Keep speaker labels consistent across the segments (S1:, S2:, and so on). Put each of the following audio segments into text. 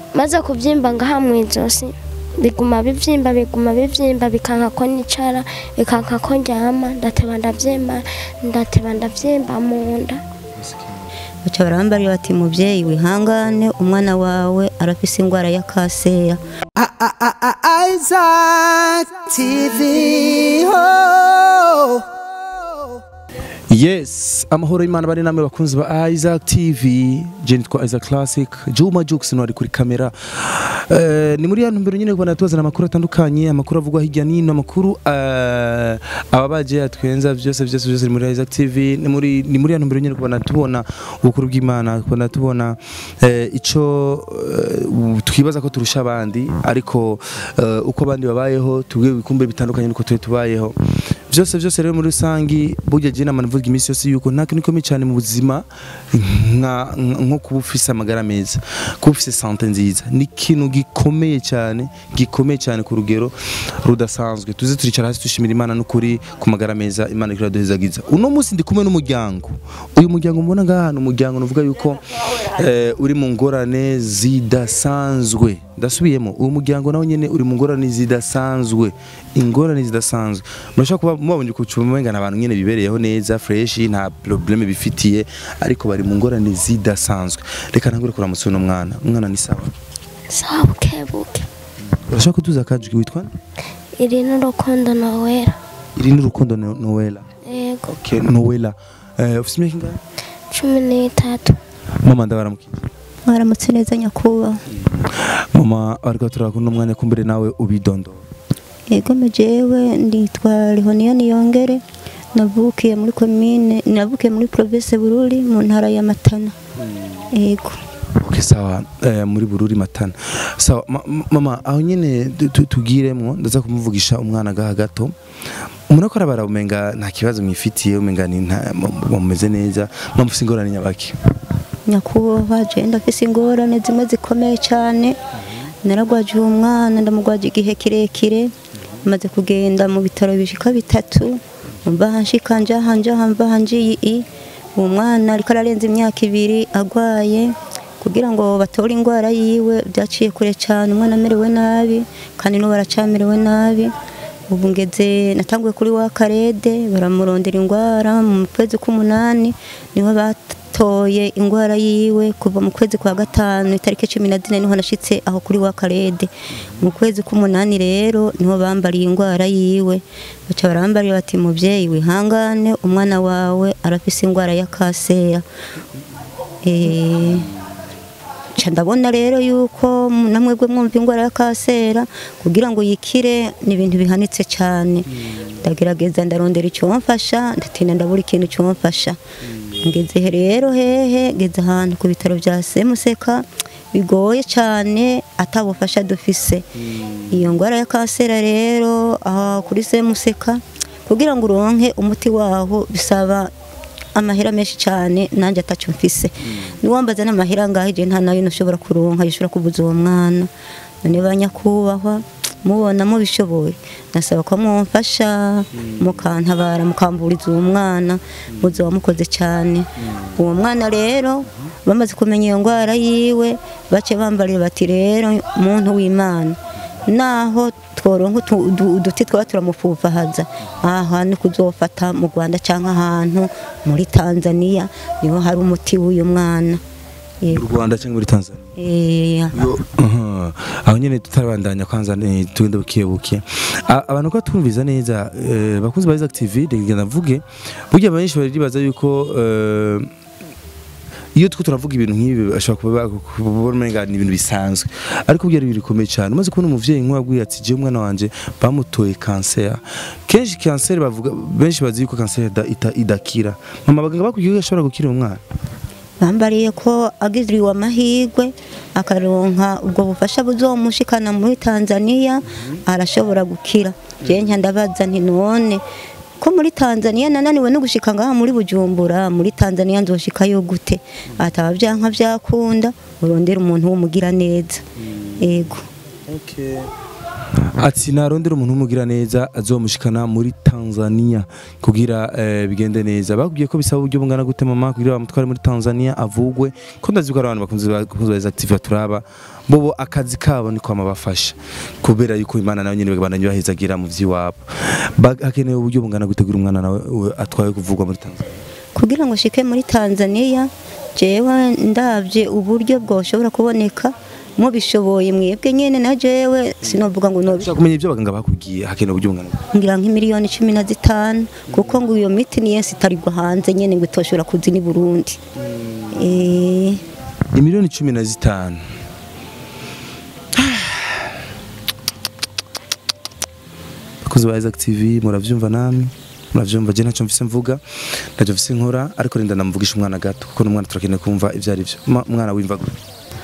S1: maze kubyimba ngaha mu ijosi biguma bivyimba biguma bivyimba bikanka ko nicara bikanka ko ndyama ndateba ndavyimba ndateba ndavyimba mu nda
S2: baca barambarira bati mubyeyi wihangane umwana wawe arafise indwara ya kanseri
S3: Isaac TV. Oh.
S4: yes amahoro y'imana bari namwe bakunzi ba isaac tv je nitwa isaac classic juma jux no ari kuri kamera Eh, ni muri ya ntumbero nyine kubona tubazana amakuru atandukanye amakuru avugwa hirya n'ino amakuru eh, ababaje yatwenza byose byose byose ni muri isaac tv ni muri ni muri ya ntumbero nyine kubona tubona ubukuru bw'imana kubona tubona eh, ico eh, twibaza ko turusha abandi ariko eh, uko abandi babayeho tubwe bikumbe bitandukanye nuko twe tubayeho byose byose rero muri rusangi burya je nama navuga iminsi yose yuko nta kintu gikomeye cyane mu buzima nka nka- nko kuba ufise amagara meza kuba ufise sante nziza ni ikintu gikomeye cyane gikomeye cyane ku rugero rudasanzwe tuze turicara hasi dushimira imana n'ukuri ku magara meza imana ikora duhezagiza uno munsi ndi kumwe n'umuryango uyu muryango mubona ngaha ni umuryango nuvuga yuko eh, uri mu ngorane zidasanzwe ndasubiyemo uyu muryango nawe nyene uri mu ngorane zidasanzwe ingorane zidasanzwe murashobora kuba mubabonye ku cuma umenga ni abantu nyene bibereyeho neza fresh nta probleme bifitiye ariko bari mu ngorane zidasanzwe reka ntangure kuramutsa uno mwana umwana ni sawa
S1: sawa bukebuke
S4: urashobora kutuza akajwi witwa nde?
S1: iri n'urukundo nowera
S4: iri ni urukundo No- Noella
S1: yego
S4: okay Noella eh ufite imyaka ingahe
S1: cumi n'itatu
S4: mama ndabaramukije
S2: mwaramutse neza nyakubahwa
S4: mama ariko turakunda umwanya kumbere nawe ubidondora
S2: yego jewe nditwa Lihoniya Niyongere navukiye muri komine navukiye muri province Bururi mu ntara ya Matana yego
S4: Okay, sawa eh, muri bururi matana sawa ma, ma- mama aho nyene tu- tu- tugiremwo ndaza kumuvugisha umwana gaha gato umuntu ko arabara umenga nta kibazo mwifitiye umenga ni nta- mu- mumeze neza mumufise ingorane nyabaki
S2: nyakubahwa je ndafise ingorane zimwe zikomeye cyane naragwaje uwo mwana ndamugwaje igihe kirekire maze kugenda mu bitaro bishika bitatu mbaha nshika njaha njaha mbaha njiyi i uwo mwana ariko ararenza imyaka ibiri agwaye kugira ngo batore indwara yiwe byaciye kure cyane umwana amerewe nabi kandi n'ubu aracamerewe nabi ubu ngeze natanguye kuri wa karede baramurondera indwara mu kwezi k'umunani niho batoye indwara yiwe kuva mu kwezi kwa gatanu itariki cumi na zine niho nashitse aho kuri wa karede mu kwezi k'umunani rero niho bambariye indwara yiwe baca barambarira bati mubyeyi wihangane umwana wawe arafise indwara ya kanseri eh Ca ndabona rero yuko namwebwe mwumva indwara ya kansera kugira ngo yikire ni ibintu bihanitse cyane ndagerageza ndarondera icyomfasha ndatinda ndabura ikintu cyomfasha ngeze rero hehe ngeze ahantu ku bitaro bya semuseka bigoye cyane atabufasha dufise iyo ndwara ya kansera rero aha kuri semuseka kugira ngo uronke umuti waho bisaba amahera menshi cyane nanjye atacyo mfise niwambaza n'amahera ngaho igihe nta nayo nashobora kuronka yishobora kubuza uwo mwana none ba nyakubahwa mubona mubishoboye nasaba ko mumfasha mukantabara mukamburiza uwo mwana muzi wamukoze cyane uwo mwana rero bamaze kumenya iyo ndwara yiwe bace bambarira bati rero muntu w'imana naho tworonka utu- udu- uduti twaba turamupfupahaza aha hantu kuzofata mu rwanda cyangwa ahantu muri tanzania niho hari umuti w'uyu mwana
S4: mu
S2: Yego.
S4: Rwanda cyangwa muri Tanzania
S2: Eh,
S4: Yo, aha. aho nyene tutarabandanya kwanza eh, tugende buke buke A- abantu ko twumviza neza eh, bakunzi ba Isaac TV reka ndavuge burya benshi baribaza yuko eh, iyo two turavuga ibintu nk'ibi bashobora kuba kubona umenga ni ibintu bisanzwe ariko byari ibintu bikomeye cyane umaze kubona umuvyeyi nk'uwabwiye ati je umwana wanje bamutoye cancer kenshi cancer bavuga benshi bazi yuko cancer ida- ita- idakira mama abaganga bakubwiye ko ashobora gukira umwana
S2: bambariye ko agiriwe amahirwe akaronka ubwo bufasha buzomushikana muri tanzania arashobora gukira jewe nca ndabaza nti none ko muri tanzania nananiwe no gushika ngaha muri bujumbura muri tanzania nzoshikayo gute ataba byanka byakunda urondera umuntu w'umugira neza yego
S4: ati narondera umuntu w'umugira neza azomushikana muri Tanzania kugira eh, bigende neza bakubwiye ko bisaba uburyo bungana gute mama kugira bamutware muri Tanzania avugwe ko ndazi ko ari abantu bakunze bakunze ba active turaba bobo akazi kabo niko amabafasha kubera yuko imana nayo nyene bagabana bahezagira mu vy'iwabo Ba- hakenewe uburyo bungana gute kugira umwana nawe we atwaye kuvugwa muri Tanzania
S2: kugira ngo shike muri Tanzania jewe ndavye uburyo bwoshobora kuboneka mubishoboye mwebwe nyene na jewe sinovuga ngo nobi
S4: ushaka kumenya ibyo abaganga bakubwiye hakenewe uburyo bungana gute
S2: ngira nk'imiliyoni cumi na zitanu kuko ngo iyo miti niyo itarirwa hanze nyene ngo itoshobora kuza ni Burundi eh
S4: imiliyoni cumi na zitanu bakozi ba Isaac TV muravyumva namwe muravyumva je ntacyo mfise mvuga ntacyo mfise nkora ariko rinda ndamuvugisha umwana gato kuko n'umwana turakeneye kumva ivyo ari vyo Ma- umwana wimva gute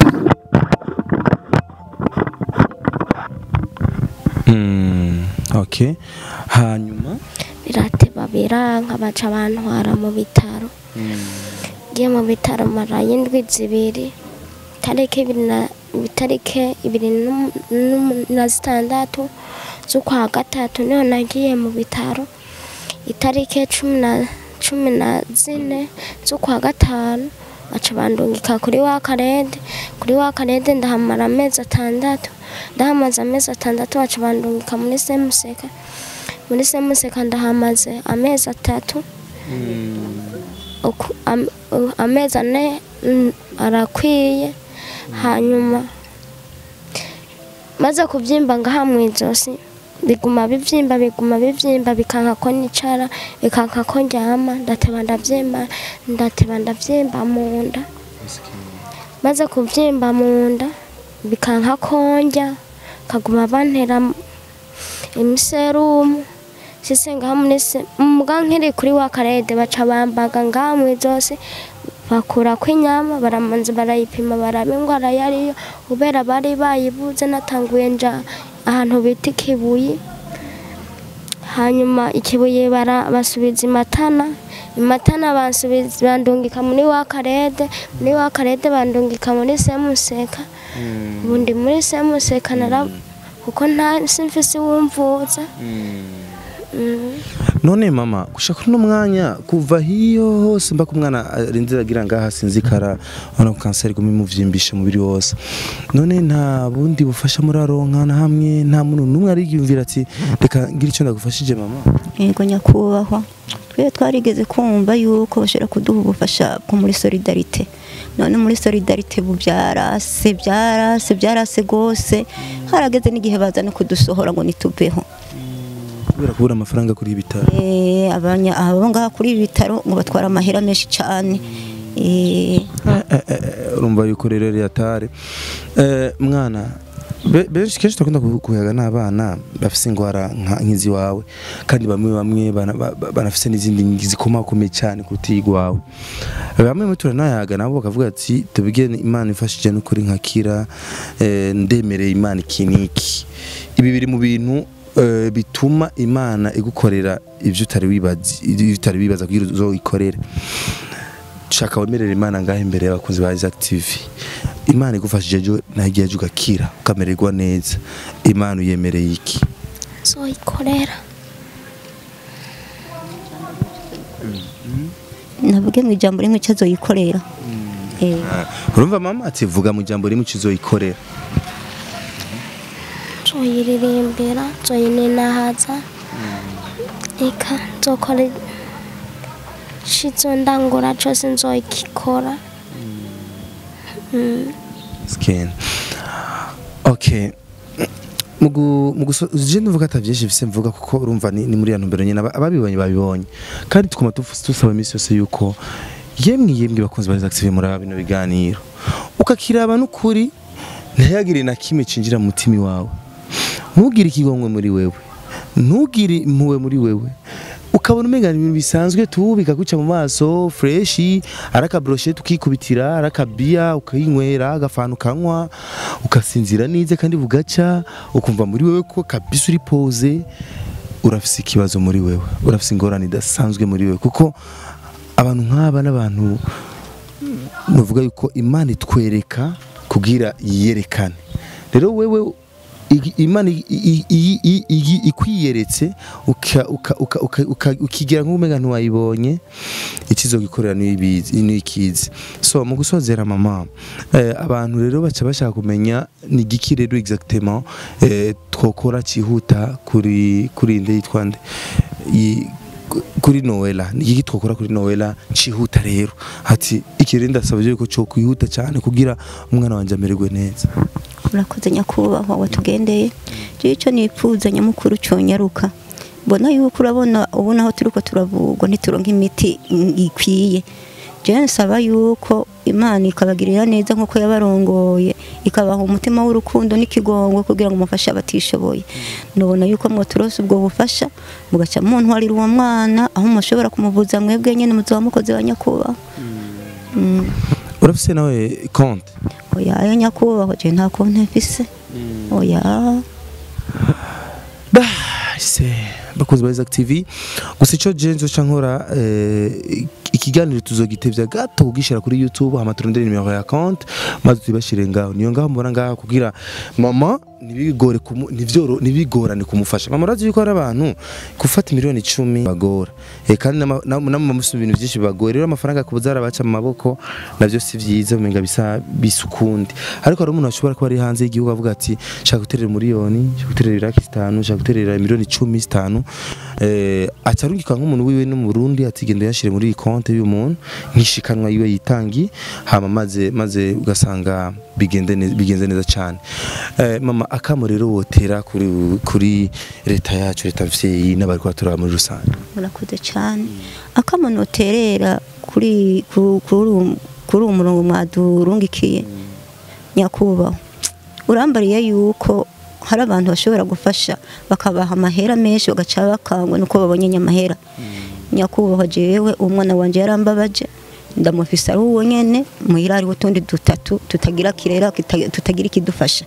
S4: Mm, okay hanyuma
S1: birateba biranka baca bantwara mu bitaro ngiye mu bitaro marayo indwi zibiri tariki ibiri na tariki ibiri n'um- n'um- na zitandatu z'ukwa gatatu niho nagiye mu bitaro itariki cumi na cumi na zine z'ukwa gatanu baca bandungika kuri wa karede kuri wa karede ndahamara amezi atandatu ndahamaze amezi atandatu baca bandungika muri semuseka muri semuseka ndahamaze amezi atatu uku- am- u- amezi ane mm, arakwiye hanyuma maze kubyimba ngaha mu ijosi biguma bivyimba biguma bivyimba bikanka ko nicara bikanka ko ndyama ndateba ndavyimba ndateba ndavyimba mu nda maze kuvyimba mu nda bikanka ko ndya kaguma bantera imiserumu sise ngaha muri se muga nkiri kuri wa karede baca bambaga ngaha mu ijosi bakurako inyama baramanza barayipima baraba indwara yariyo kubera bari bayibuze natanguye nja ahantu bita ikibuye hanyuma ikibuye bara- basubiza imatana imatana bansubiza bandungika muri wa karede muri wa karede bandungika muri semuseka ubu ndi muri semuseka nara kuko nta simfise wumvuza Mm.
S4: none mama gushaka uno mwanya kuva hiyo hose mbaka umwana arinze agira ngaha sinzikara ubona ko kanseri iguma imuvyimbisha umubiri wose none nta bundi bufasha muraronka na hamwe nta muntu n'umwe ariyumvira ati reka ngira icyo ndagufashije mama
S2: yego nyakubahwa twe twarigeze kumva yuko bashobora kuduha ubufasha bwo muri solidarite none muri solidarite ubu byarase byarase byarase rwose harageze n'igihe baza no kudusohora ngo nituveho
S4: kubera kubura amafaranga kuri ibi bitaro
S2: Eh, abanya abo ngaha kuri ibi bitaro ngo batwara amahera menshi cyane Eh,
S4: urumva yuko rero yatare mwana be- benshi kenshi turakunda ku- kuyaga n'abana bafise ingwara nka- nk'izi wawe kandi bamwe bamwe bana- ba- ba- banafise n'izindi zikomakomeye cyane kuruta iyigwawe bamwe muri turanayaga nabo bakavuga ati tubige imana ifashije n'ukuri nkakira eh, ndemereye imana iki n'iki ibi biri mu bintu eh, bituma imana igukorera ibyo utari wibaza ibyo utari wibaza kugira uzoyikorere shaka wemerera imana ngaho imbere y'abakunzi ba Isaac TV imana igufashije ejo naho igihe ejo ugakira ukamererwa neza imana uyemereye iki
S1: zoyikorera
S2: navuge mu ijambo rimwe icyo azoyikorera Eh,
S4: urumva mama ati vuga mu jambo rimwe ukizoyikorera
S1: zoyiririmbira zoyininahaza eka nzokora shizo ndangura cose nzoyikikora Mm.
S4: skin okay mugu muguso je nuvuga atavyinshi bise mvuga kuko urumva ni, ni muri ya ntumbero nyene aba- ababibonye babibonye kandi tukuma tufu- tusaba iminsi yose yuko yemwe yemwe bakunzi ba Isaac TV muri aba bino biganiro ukakiraba n'ukuri ntihagire na kimwe cinjira mu mutima wawe ntugire ikigongwe muri wewe ntugire impuhwe muri wewe ukabona umenga ni ibintu bisanzwe tu bikaguca mu maso freshi ari akabroshe tukikubitira ari akabiya ukayinywera agafana ukanywa ugasinzira neza kandi bugaca ukumva muri wewe ko kabisa uri pose urafise ikibazo muri wewe urafise ingorane idasanzwe muri wewe kuko abantu nk'aba n'abantu nuvuga yuko imana itwereka kugira yiyerekane rero wewe igi- imana i- i- i- i- i- ikwiyeretse uka- uka- uka- uka- uka- ukigira nk'umenga ntiwayibonye ikizogikorera niyibizi niyikizi so mu gusozera mama eh, abantu rero baca bashaka kumenya ni igiki rero exactement eh, twokora cyihuta kuri kuri inde yitwa nde I- ku- kuri Noela ni igiki twokora kuri Noela cihuta rero ati ikiri ndasaba yuko cyo kwihuta cyane kugira umwana wanje amererwe neza
S2: urakoze nyakubahwa watugendeye jewe icyo nipfuza nyamukuru cyonyaruka mbona yuko urabona ubu naho turiko turavugwa ntituronka imiti mm, ikwiye jewe nsaba yuko imana ikabagirira neza nk'uko yabarongoye ikabaha umutima w'urukundo n'ikigongo kugira ngo mufashe abatishoboye nubona yuko mwoturose ubwo bufasha mugaca muntwarira uwo mwana aho mushobora kumuvuza mwebwe nyene muzoba mukozi wa nyakubahwa Mm.
S4: urafise nawe konti
S2: oya ya nyakubahwa je nta konti mfise oya
S4: bahise bakozi ba Isaac TV gusa icyo jenzo ca nkora eh, ikiganiro tuzogitevya gato kugishira kuri YouTube hama turondere nimero ya compte maze tubashire ngaho niyo ngaho mbona ngaho kugira mama nibigore kumu- nivyoro nibigorane kumufasha mama urazi yuko hari abantu gufata miliyoni 10 bagora eh kandi nama- nam- namwe musu ibintu byinshi bagora rero amafaranga kubuza arabaca mu maboko navyo si vyiza umenga bisa bisukundi ariko hari umuntu ashobora kuba ari hanze y'igihugu avuga ati shaka guterera miliyoni shaka guterera iraki zitanu shaka guterera miliyoni 10 zitanu eh acarungika nk'umuntu wiwe no mu Burundi ati genda yashire muri iyi konte y'uyu muntu nkishikanwa yiwe yitangi hama maze maze ugasanga bigende neza bigenze neza cyane eh mama akamo rero wotera kuri kuri leta yacu leta mvyeyi n'abari kwatura muri rusange
S2: murakoze cyane akamono terera kuri ku- kuri uwo- kuri uwo murongo mwadurungikiye nyakubahwa urambariye yuko hari abantu bashobora gufasha bakabaha amahera menshi bagaca bakangwa nuko babonye nyamahera nyakubahwa jewe umwana wanje yarambabaje ndamufise ari uwo nyene muhira hariho utundi dutatu tutagira kirera kita- tutagira ikidufasha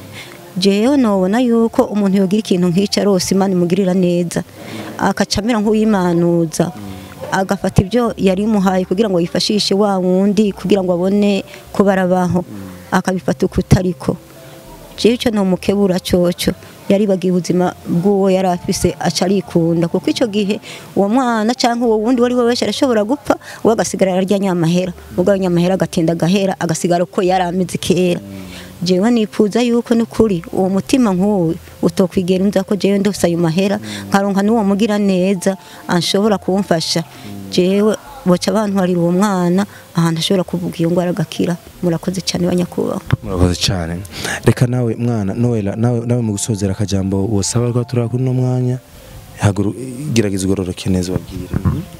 S2: jewe nobona yuko umuntu yogira ikintu nk'icyo arose imana imugirira neza akaca amera nk'uwimanuza agafata ibyo yari imuhaye kugira ngo yifashishe wa wundi kugira ngo abone ko barabaho akabifata uko utariko jewe icyo nomukebura cyoco yaribagiye ubuzima bw'uwo yari afise aca arikunda kuko icyo gihe uwo mwana cyangwa uwo wundi wari we wese arashobora gupfa we agasigara ararya nyamahera ubwo ayo nyamahera agatinda agahera agasigara uko yari ameze kera jewe nipfuza yuko n'ukuri uwo mutima nk'uwo utokwigera unza ko jewe ndose ayo mahera nkaronka n'uwo mugira neza anshobora kumfasha jewe boca bantwarira uwo mwana ahantu ashobora kuvuga iyo ngwara agakira murakoze cyane banyakubahwa
S4: murakoze cyane reka nawe mwana noela nawe nawe mu gusozera akajambo wosaba rwa turi kuri no mwanya haguru gerageza ugororoke neza wabwire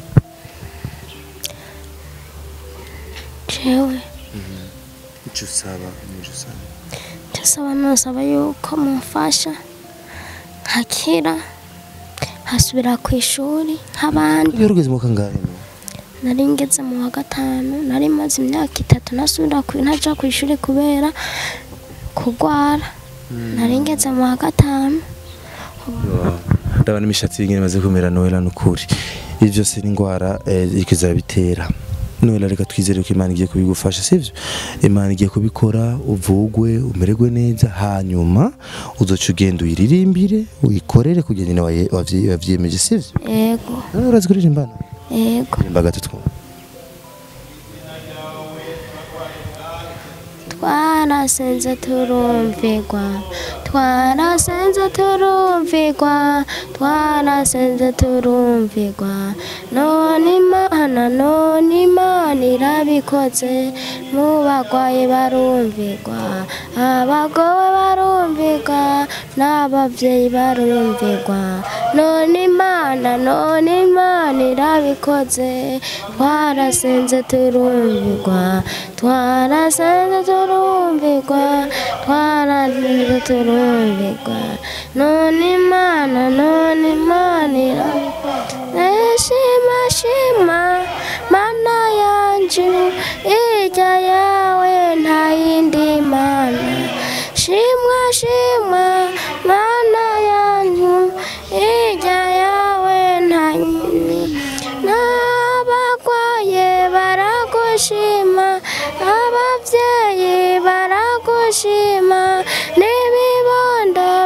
S1: jewe
S4: icyo usaba n'icyo usaba
S1: ndasaba nasaba yuko mumfasha nkakira nkasubira ku ishuri nk'abandi
S4: iyo ugeze mu kangahe
S1: nari ngeze mu wa gatanu nari maze imyaka itatu nasubira ku ntaja ku ishuri kubera kurwara nari ngeze mu wa gatanu
S4: ndabona imishatsi y'ingene imaze kumera noela n'ukuri ibi byose ni indwara eh, iriko izabitera noela reka twizere ko imana igiye kubigufasha sivyo imana igiye kubikora uvugwe umererwe neza hanyuma uzoca ugenda uyiririmbire uyikorere kugira nyine waye- wavye- wavyiyemeje sivyo
S1: yego
S4: nawe urazi kuririmba
S1: yego
S4: rimba gato twumva
S1: twarasenze turumvirwa twarasenze turumvirwa twarasenze turumvirwa none imana none imana irabikoze mu bagwayi barumvirwa abagowe barumvirwa n'ababyeyi barumvirwa none imana none imana irabikoze twarasenze turumvirwa twarasenze turumvirwa twarasenze turumvirwa none imana none imana irabikoze shima shima mana yanje ijya yawe nta yindi mana shimwa shimwa mana yanyu ijya yawe nta yindi n'abagwaye baragushima ababyeyi baragushima n'ibibondo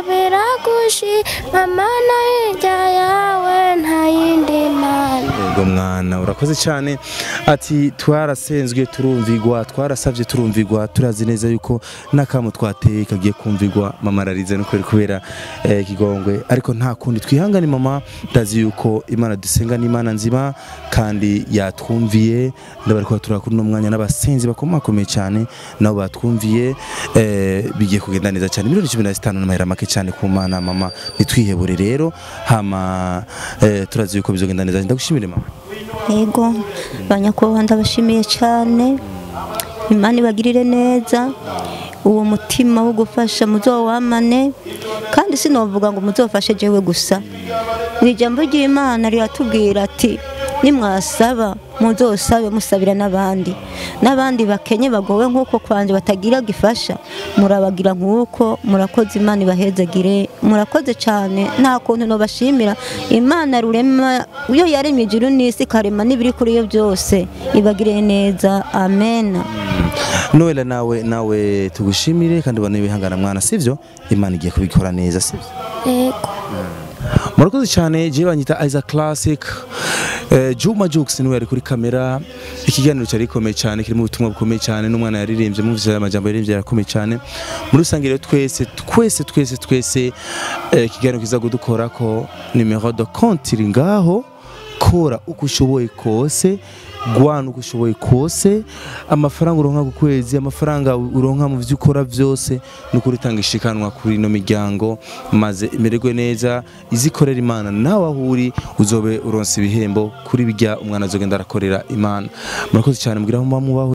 S1: mamana hirya yawe nta yindi mana
S4: yego mwana urakoze cyane ati twarasenzwe turumvigwa twarasabye turumvigwa turazi neza yuko n'akamu twateye kagiye kumvigwa mama ararize nuko kubera eh, ikigongwe ariko nta kundi twihangane mama ndazi yuko imana dusenga ni imana nzima kandi yatwumviye ndabari kuba turakura uno mwanya n'abasenzi bakomakomeye cyane nabo batwumviye eh, bigiye kugenda neza cyane miliyoni cumi na zitanu n'amahera make cyane ku mana mama nitwihebure rero hama eh, turazi yuko bizogenda neza ndagushimire mama
S2: yego banyakubahwa ndabashimiye cyane imana ibagirire neza uwo mutima wo gufasha muzowamane kandi sinovuga ngo muzofashe jewe gusa mu ijambo ry'imana riratubwira ati nimwasaba muzosabe musabira n'abandi n'abandi bakenye bagowe nk'uko kwanje batagira gifasha murabagira nk'uko murakoze imana ibahezagire murakoze cyane nta kuntu nobashimira imana rurema iyo yaremye ijuru n'isi ikarema n'ibiri kuri yo byose ibagire neza amen
S4: Noela nawe nawe tugushimire kandi ubone wihangana mwana sivyo imana igiye kubikora neza sivyo
S1: yego
S4: murakoze cyane jewe banyita Isaac Classic eh, Juma Jux niwe yari kuri kamera ikiganiro cyari gikomeye cyane kirimo ubutumwa bukomeye cyane n'umwana yaririmbye muvise amajambo yaririmbye yarakomeye cyane muri rusange rero twese twese twese twese eh, ikiganiro kiza kudukora ko numero de compte iri ngaho kora uko ushoboye kose gwana uko ushoboye kose amafaranga uronka ku kwezi amafaranga uronka mu byo ukora byose ni ukuri utanga ishikanwa kuri ino miryango maze imererwe neza izikorera imana nawe aho uri uzobe uronsa ibihembo kuri bijya umwana azogenda arakorera imana murakoze cyane mugira aho muba mubaho